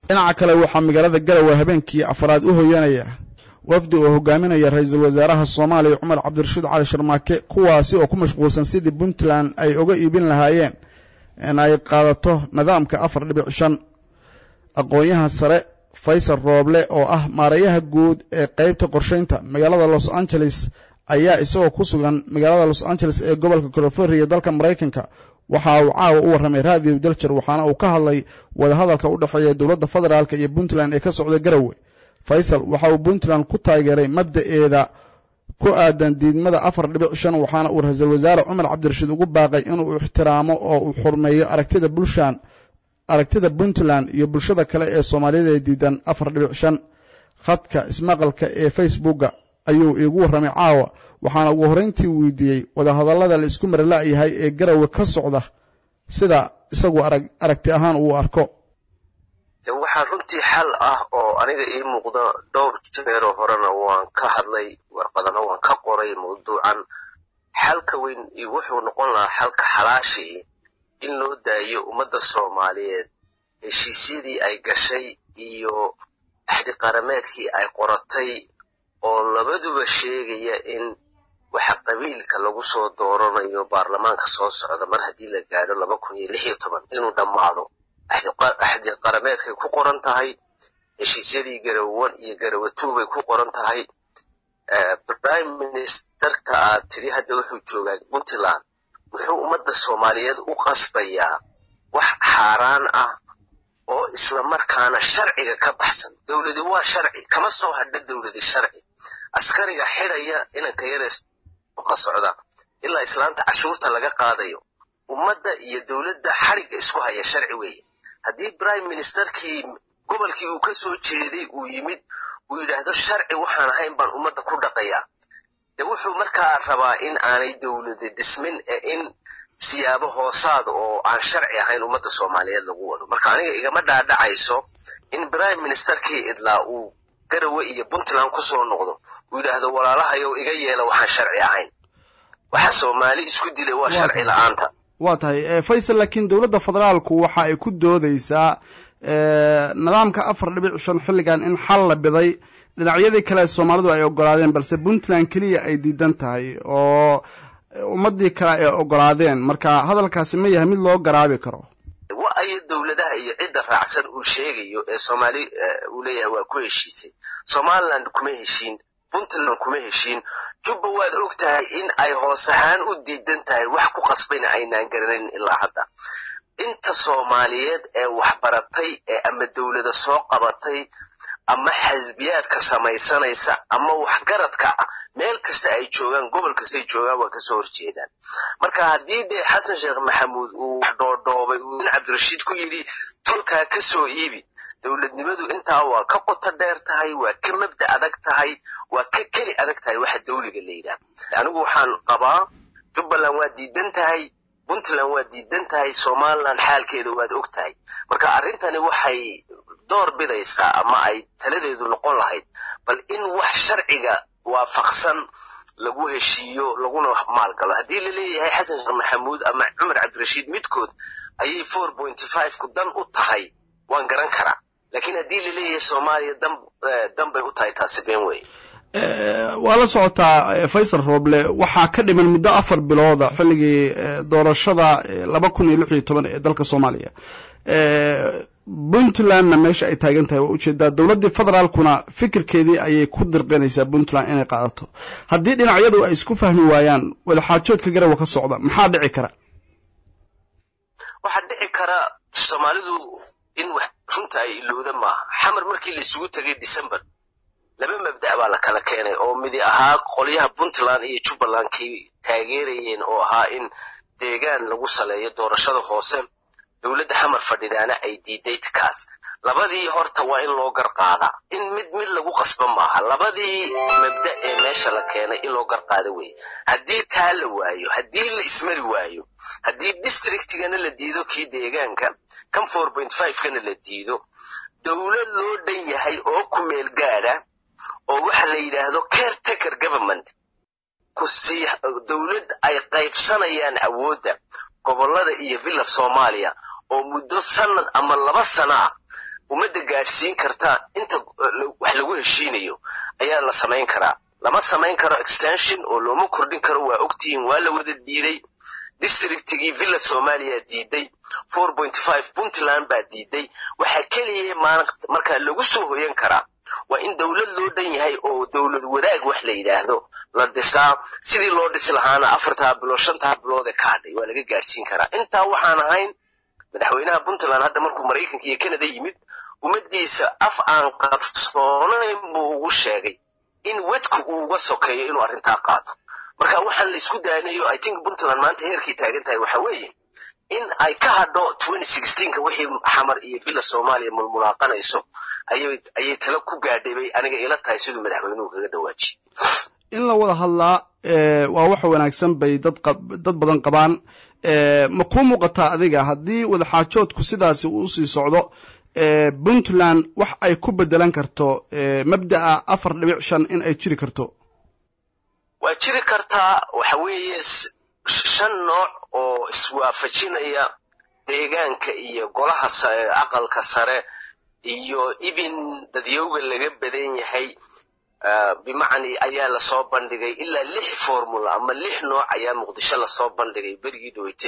dhinaca kale waxaa magaalada garowe habeenkii afraad u hoyanaya wafdi oo hogaaminaya ra-iisul wasaaraha soomaaliya cumar cabdirashiid cali sharmaake kuwaasi oo ku mashquulsan sidii puntland ay uga iibin lahaayeen in ay qaadato nidaamka afar dhibic shan aqoon-yahan sare faysal rooble oo ah maarayaha guud ee qeybta qorshaynta magaalada los angeles ayaa isagoo ku sugan magaalada los angeles ee gobolka california dalka maraykanka waxa uu caawa u warramay raadiyo daljar waxaana uu ka hadlay wadahadalka u dhexeeya dowladda federaalk iyo puntland ee ka socda garowe faysal waxa uu puntland ku taageeray mabda'eeda ku aadan diidmada afar dhibic shan waxaana uu ra-iisul wasaare cumar cabdirashiid ugu baaqay inuu ixtiraamo oo uu xurmeeyo aragtida bulshan aragtida puntland iyo bulshada kale ee soomaaliyada ee diidan afar dhibic shan khadka ismaqalka ee facebooka ayuu iigu warramay caawa waxaana ugu horrayntii weydiiyey wadahadallada la isku marala-yahay ee garowe ka socda sida isagu arag aragti ahaan uu arko waxaa runtii xal ah oo aniga ii muuqda dhowr jeeroo horena waan ka hadlay warqadana waan ka qoray mawduucan xalka weyn wuxuu noqon lahaa xalka xalaashii in loo daayo ummadda soomaaliyeed heshiisyadii ay gashay iyo axdiqarameedkii ay qoratay oo labaduba sheegaya in waxa qabiilka lagu soo dooranayo baarlamaanka soo socda mar haddii la gaadho laba kun iyo lix iyo toban inuu dhammaado axdi qarameedkay ku qoran tahay heshiisyadii garawan iyo garawatuu bay ku qoran tahay prime ministerka aad tiri hadda wuxuu joogaa puntland muxuu ummadda soomaaliyeed u qasbayaa wax xaaraan ah oo islamarkaana sharciga ka baxsan dowladi waa sharci kama soo hadha dowladi sharci askariga xidhaya inanka yarees ka socda ilaa islaanta cashuurta laga qaadayo ummadda iyo dowladda xarigga isku haya sharci weeye haddii prime ministerkii gobolkii uu ka soo jeeday uu yimid uu yidhaahdo sharci waxaan ahayn baan ummadda ku dhaqayaa de wuxuu markaa rabaa in aanay dowladi dhismin ee in siyaabo hoosaad oo aan sharci ahayn ummadda soomaaliyeed lagu wado marka aniga igama dhaadhacayso in prime ministerkii idlaa uu garawe iyo puntland ku soo noqdo uu yidhaahdo walaalahayow iga yeela waxaan sharci ahayn waxa soomaali isku dilay waa sharci la-aanta waa tahay faysal laakiin dowladda federaalku waxa ay ku doodeysaa nidaamka afar dhibic shan xilligan in xal la biday dhinacyadii kale soomaalidu ay ogolaadeen balse puntland keliya ay diidan tahay oo ummadii kale ay ogolaadeen marka hadalkaasi ma yahay mid loo garaabi karo wa ayo dowladaha iyo cidda raacsan uu sheegayo ee soomaali uu leeyahay waa ku heshiisay somaliland kuma heshiin puntland kuma heshiin jubba waad og tahay in ay hoos ahaan u diidan tahay wax ku qasbayna aynaan garanayn ilaa hadda inta soomaaliyeed ee waxbaratay ee ama dowlada soo qabatay ama xasbiyaadka samaysanaysa ama waxgaradka ah meel kasta ay joogaan gobol kastay joogaan waa kasoo horjeedaan marka haddii dee xasan sheekh maxamuud uu dhoodhoobay uu in cabdirashiid ku yidhi tolkaa ka soo iibi dowladnimadu intaa waa ka qoto dheer tahay waa ka mabda adag tahay waa ka keli adag tahay waxa dawliga la yidhaah anigu waxaan qabaa jubbaland waa diidan tahay puntland waa diidan tahay somaliland xaalkeeda waad og tahay marka arrintani waxay door bidaysaa ama ay taladeedu noqon lahayd bal in wax sharciga waafaqsan lagu heshiiyo laguna maalgalo haddii la leeyahay xasan sheekh maxamuud ama cumar cabdirashiid midkood ayay four pointy five ku dan u tahay waan garan karaa laakiin haddii la leeyahay soomaaliya dan dan bay u tahay taasi been wey waa la socotaa faysal rooble waxaa ka dhiman muddo afar bilooda xilligii doorashada laba kun iyo lix iyo toban ee dalka soomaaliya puntlandna meesha ay taagan tahay waa ujeedaa dowladdii federaalkuna fikirkeedii ayay ku dirqinaysaa puntland inay qaadato haddii dhinacyadu ay isku fahmi waayaan wadaxaajoodka garawa ka socda maxaa dhici kara waxaa dhici kara soomaalidu in wax runta ay ilowda maaha xamar markii la isugu tegay december laba mabda' baa la kala keenay oo midi ahaa qolyaha puntland iyo jubbalandkii taageerayeen oo ahaa in deegaan lagu saleeyo doorashada hoose dowladda xamar fadhidaana ay diiday kaas labadii horta waa in loo gar qaadaa in mid mid lagu qasba maaha labadii mabda ee meesha la keenay in loo gar qaada weeye haddii taa la waayo haddii la ismari waayo haddii districtigana la diido kii deegaanka kan four point five kana la diido dowlad loo dhan yahay oo ku meel gaadha oo waxa la yidhaahdo caretaker government kusii dowlad ay qaybsanayaan awoodda gobollada iyo villa soomaaliya oo muddo sanad ama laba sana ah ummadda gaadhsiin karta inta wax lagu heshiinayo ayaa la samayn karaa lama samayn karo extension oo looma kordhin karo waa ogtihiin waa la wada diiday districtigii villa soomaaliya diiday four point five puntland baa diiday waxaa keliya markaa lagu soo hoyan karaa waa in dowlad loo dhan yahay oo dowlad wadaag wax la yidhaahdo la dhisaa sidii loo dhisi lahaana afartaa bilood shantaa bilood ee ka hadhay waa laga gaadhsiin karaa intaa waxaan ahayn madaxweynaha puntland hadda markuu maraykanka iyo canada yimid ummaddiisa af aan qabsoonayn buu ugu sheegay in wedku uu uga sokeeyo inuu arrintaa qaato marka waxaan la isku daanayo i think puntland maanta heerkii taagan tahay waxa weeye in ay ka hadho ka wixii xamar iyo villa soomaaliya mulmulaaqanayso ayay tala ku gaadhay bay aniga ila tahay siduu madaxweynuhu kaga dhawaajiye in la wada hadlaa waa wax wanaagsan bay dad dad badan qabaan ma kuu muuqataa adiga haddii wadaxaajoodku sidaasi uu sii socdo puntland wax ay ku bedelan karto mabda'a afar dhibic shan in ay jiri karto waa jiri kartaa waxa weeye shan nooc oo iswaafajinaya deegaanka iyo golaha aqalka sare iyo even dadyowga laga badan yahay bimacni ayaa lasoo bandhigay ilaa lix formula ama lix nooc ayaa muqdisho lasoo bandhigay berigii dhaweyte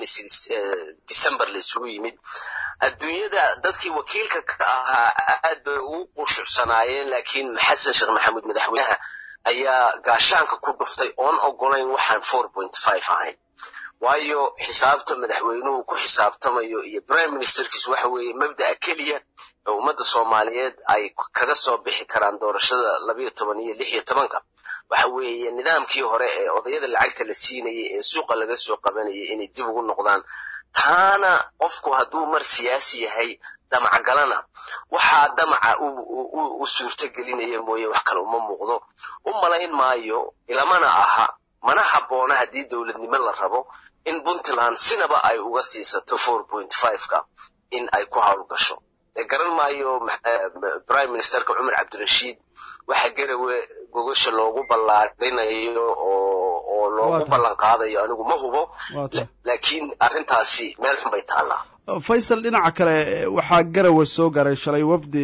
ee december la isugu yimid adduunyada dadkii wakiilka ka ahaa aad bay ugu qushucsanaayeen laakiin xasan sheekh maxamuud madaxweynaha ayaa gaashaanka ku dhuftay oon ogolayn waxaan four point five ahayn waayo xisaabta madaxweynuhu ku xisaabtamayo iyo prime ministerkiisu waxa weeye mabda'a keliya oo ummadda soomaaliyeed ay kaga soo bixi karaan doorashada labayo toban iyo lix iyo tobanka waxa weeye nidaamkii hore ee odayada lacagta la siinayay ee suuqa laga soo qabanayay inay dib ugu noqdaan taana qofku hadduu mar siyaasi yahay damacgalana waxaa damaca u suurto gelinaya mooye wax kale uma muuqdo u malayn maayo ilamana aha mana habboona haddii dowladnimo la rabo in puntland sinaba ay uga siisato four point five-ka in ay ku howlgasho garan maayo prime ministerka cumar cabdirashiid waxa garawe gogasha loogu ballaarinayo oo loogu ballan qaadayo anigu ma hubo laakiin arrintaasi meel xun bay taallaa faysal dhinaca kale waxaa garawe soo garay shalay wafdi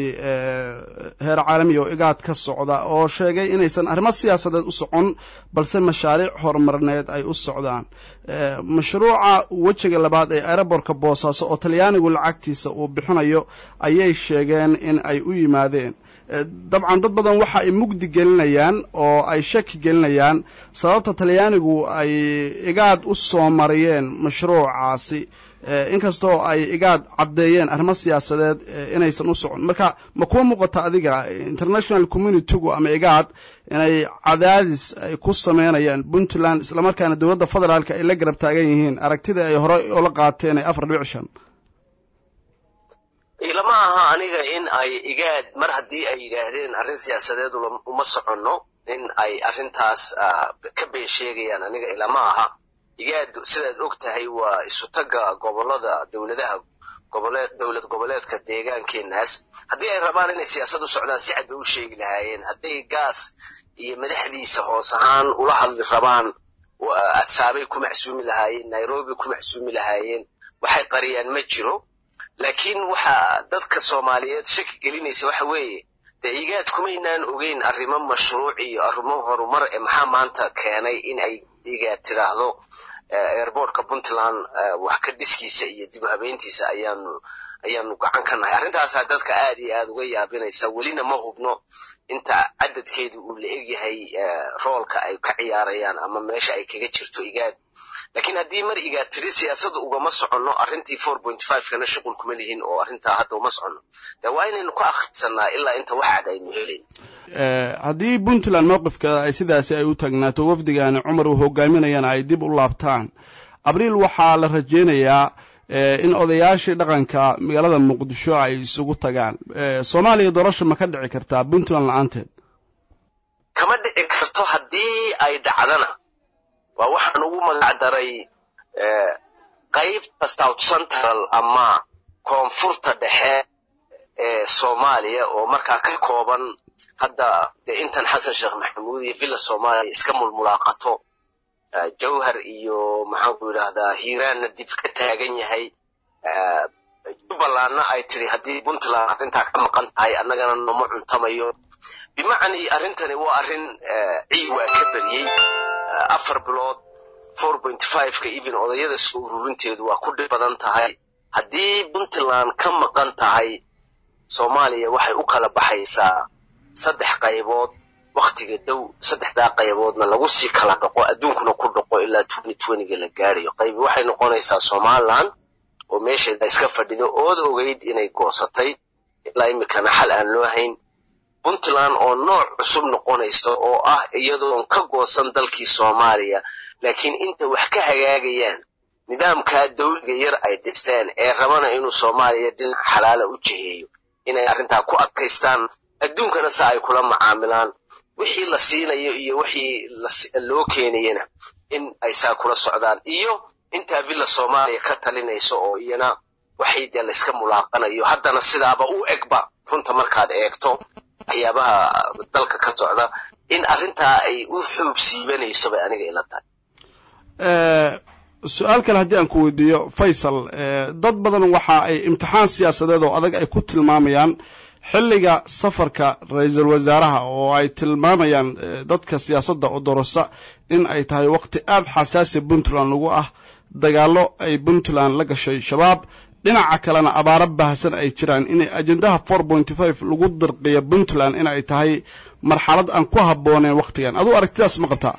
heer caalami oo igaad ka socda oo sheegay inaysan arrimo siyaasadeed u socon balse mashaariic horumarineed ay u socdaan mashruuca wejiga labaad ee aerobortka boosaaso oo talyaanigu lacagtiisa uu bixinayo ayay sheegeen in ay u yimaadeen dabcan dad badan waxa ay mugdi gelinayaan oo ay shaki gelinayaan sababta talyaanigu ay igaad u soo mariyeen mashruucaasi inkastoo ay igaad caddeeyeen arrimo siyaasadeed inaysan u socon marka ma kuwa muuqata adiga international communitygu ama igaad inay cadaadis ay ku sameynayaan puntland islamarkaana dowladda federaalka ay la garab taagan yihiin aragtida ay hore ola qaateen ee afar dhibic shan ilama aha aniga in ay igaad mar haddii ay yidhaahdeen arrin siyaasadeed uma soconno in ay arrintaas ka been sheegayaan aniga ilama aha igaad sidaad og tahay waa isutaga gobolada dowladaha goboleed dowlad goboleedka deegaankeenaas haddii ay rabaan inay siyaasad u socdaan si cad bay u sheegi lahaayeen hadday gaas iyo madaxdiisa hoos ahaan ula hadli rabaan adsaabay ku macsuumi lahaayeen nairobi ku macsuumi lahaayeen waxay qariyaan ma jiro laakiin waxa dadka soomaaliyeed shaki gelinaysa waxa weeye dee igaad kumaynaan ogeyn arrimo mashruuc iyo arrimo horumar ee maxaa maanta keenay in ay igaad tiraahdo airbortka puntland wax ka dhiskiisa iyo dib habeyntiisa ayaanu ayaanu gacan ka nahay arrintaasaa dadka aad iyo aad uga yaabinaysa welina ma hubno inta cadadkeedu uu la egyahay roolka ay ka ciyaarayaan ama meesha ay kaga jirto igaad laakiin haddii mar igaad tiri siyaasada ugama soconno arrintii four point five kana shuqul kuma lihin oo arrintaa hadda uma soconno de waa inaynu ka akhrisanaa ilaa inta wax cad aynu helayn haddii puntland mowqifkeeda ay sidaasi ay u taagnaato wafdigaani cumar uu hogaaminayana ay dib u laabtaan abriil waxaa la rajeynayaa in odayaashii dhaqanka magaalada muqdisho ay isugu tagaan soomaaliya doorasha ma ka dhici kartaa puntland la-aanteed kama dhici karto haddii ay dhacdana waa waxaan ugu magac daray qaybta south central ama koonfurta dhexe ee soomaaliya oo markaa ka kooban hadda dee intan xasan sheekh maxamuud iyo villa soomaaliya iska mulmulaaqato jawhar iyo maxaanku yidhaahdaa hiiraanna dib ka taagan yahay jubbalandna ay tiri haddii puntland arrintaa ka maqan tahay annagana nooma cuntamayo bimacnii arrintani waa arrin ciiwaa ka beriyey afar bilood four point five-ka even odayada soo ururinteedu waa ku dhib badan tahay haddii puntland ka maqan tahay soomaaliya waxay u kala baxaysaa saddex qaybood waktiga dhow saddexdaa qayboodna lagu sii kala dhaqo adduunkuna ku dhaqo ilaa twenty twentyga la gaarayo qaybi waxay noqonaysaa somaliland oo meesheeda iska fadhido ood ogeyd inay goosatay ilaa imikana xal aan loo hayn puntland oo nooc cusub noqonaysa oo ah iyadoon ka goosan dalkii soomaaliya laakiin inta wax ka hagaagayaan nidaamkaa dawliga yar ay dhisteen ee rabana inuu soomaaliya dhinac xalaala u jiheeyo inay arrintaa ku adkaystaan adduunkana se ay kula macaamilaan wixii la siinayo iyo wixii loo keenayana in ay saa kula socdaan iyo intaa villa soomaaliya ka talinayso oo iyana waxay dee layska mulaaqanayo haddana sidaaba u egba runta markaad eegto waxyaabaha dalka ka socda in arrintaa ay u xuub siibanayso bay aniga ila tahay su-aal kale haddii aan ku weydiiyo faysal dad badan waxa ay imtixaan siyaasadeed oo adag ay ku tilmaamayaan xilliga safarka ra-iisul wasaaraha oo ay tilmaamayaan dadka siyaasadda oo dorosa in ay tahay waqti aada xasaasi puntland lagu ah dagaallo ay puntland la gashay shabaab dhinaca kalena abaaro baahsan ay jiraan inay ajendaha four pointy five lagu dirqiyo puntland in ay tahay marxalad aan ku habbooneen wakhtigan aduu aragtidaas ma qabtaa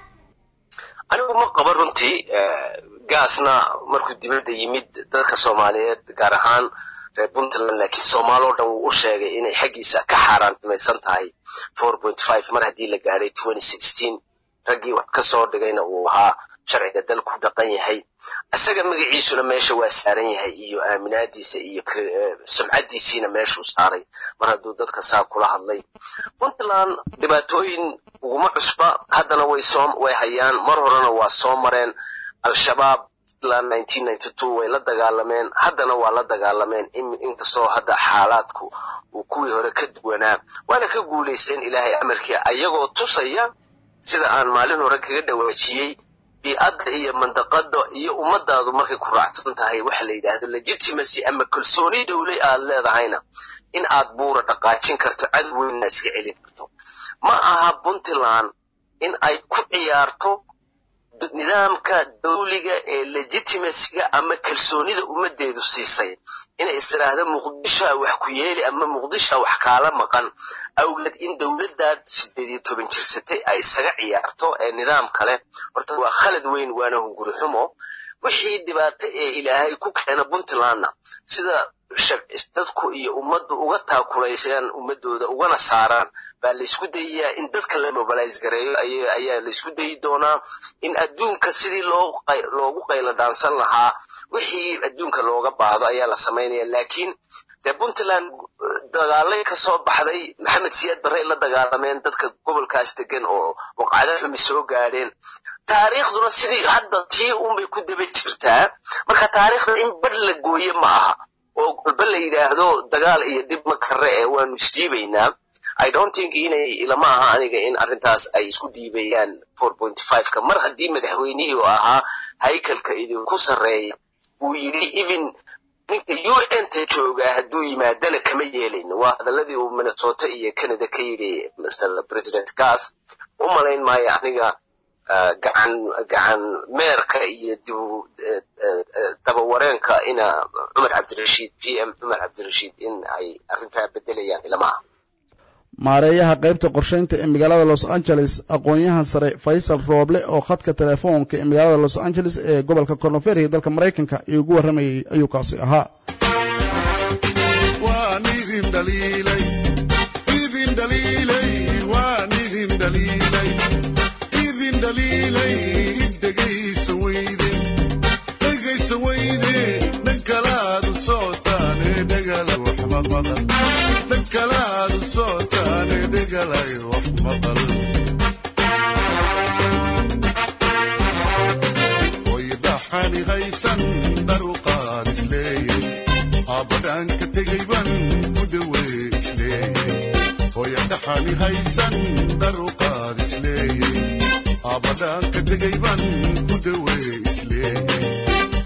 anigu ma qaba runtii gaasna markuu dibadda yimid dadka soomaaliyeed gaar ahaan reer puntland laakiin soomaaloo dhan wuu u sheegay inay xaggiisa ka xaaraantimaysan tahay four point five mar haddii la gaadhay twenty sixteen raggii wax ka soo dhigayna uu ahaa sharciga dalku dhaqan yahay isaga magaciisuna meesha waa saaran yahay iyo aaminaadiisa iyo sumcaddiisiina meeshuu saaray mar hadduu dadka saa kula hadlay puntland dhibaatooyin uguma cusba haddana way soo way hayaan mar horena waa soo mareen al-shabaab ilaa nineteen ninety two way la dagaalameen haddana waa la dagaalameen inkastoo hadda xaalaadku uu kuwii hore ka duwanaa waana ka guulaysteen ilaahay amarkii ayagoo tusaya sida aan maalin hore kaga dhawaajiyey bii'adda iyo mandaqada iyo ummadaadu markay ku raacsan tahay waxa la yidhaahdo legitimacy ama kalsooni dowle aad leedahayna in aad buura dhaqaajin karto cadow weynna iska celin karto ma aha puntland in ay ku ciyaarto nidaamka dawliga ee legitimacyga ama kalsoonida ummaddeedu siisay inay istiraahdo muqdishoa wax ku yeeli ama muqdishoa wax kaala maqan awgeed in dowladdaa sideed iyo toban jirsatay ay isaga ciyaarto ee nidaam kale horta waa khalad weyn waana hunguri xumo wixii dhibaato ee ilaahay ku keena puntlandna sida dadku iyo ummaddu uga taakulaysaan ummadooda ugana saaraan baa laysku dayayaa in dadka la mobilize gareeyo ayaa laysku dayi doonaa in adduunka sidii loogu qaylo dhaansan lahaa wixii adduunka looga baahdo ayaa la samaynaya laakiin dee puntland dagaalay ka soo baxday maxamed siyaad barre la dagaalameen dadka gobolkaas degan oo waqacdo xumi soo gaadheen taariikhduna sidii hadda tii unbay ku daba jirtaa marka taariikhda in badh la gooye ma aha oo walba la yidhaahdo dagaal iyo dhib ma karre ee waanu isdiibaynaa i don't think inay ilama aha aniga in arrintaas ay isku diibayaan four point five-ka mar haddii madaxweynihii oo ahaa haykalka idinku sarreeya uu yidhi even ninka u n ta joogaa hadduu yimaadana kama yeelayno waa hadaladii uu minnesota iyo canada ka yidhi mr president gas u malayn maayo aniga gacan gacan meerka iyo dib dabawareenka ina cumar cabdirashiid p m cumar cabdirashiid in ay arrintaa bedelayaan ilamaha maareeyaha qaybta qorshaynta ee magaalada los angeles aqoon-yahan sare faysal rooble oo khadka telefoonka ee magaalada los angeles ee gobolka cornoferiga dalka maraykanka iyo ugu warramayay ayuu kaasi ahaa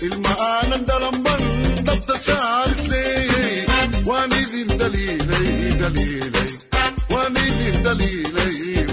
ilma aanan dhalanban dhabta saarisleeyey waan idin dhaliilay dhaliilay waan idin dhaliilay